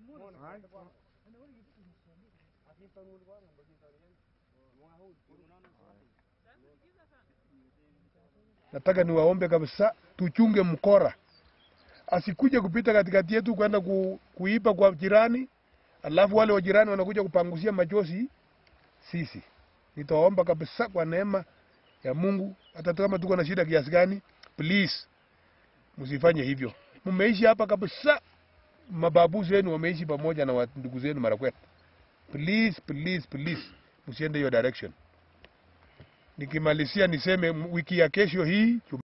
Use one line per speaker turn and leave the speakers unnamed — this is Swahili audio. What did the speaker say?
Nataka niwaombe kabisa, tuchunge mkora, asikuje kupita katikati yetu kwenda ku, kuiba kwa jirani, alafu wale wa jirani wanakuja kupangusia machozi sisi. Nitawaomba kabisa kwa neema ya Mungu, hata kama tuko na shida kiasi gani, please msifanye hivyo. Mmeishi hapa kabisa, mababu zenu wameishi pamoja na wa- ndugu zenu Marakwet. Please, please, please, msiende hiyo direction. Nikimalizia niseme m- wiki ya kesho hii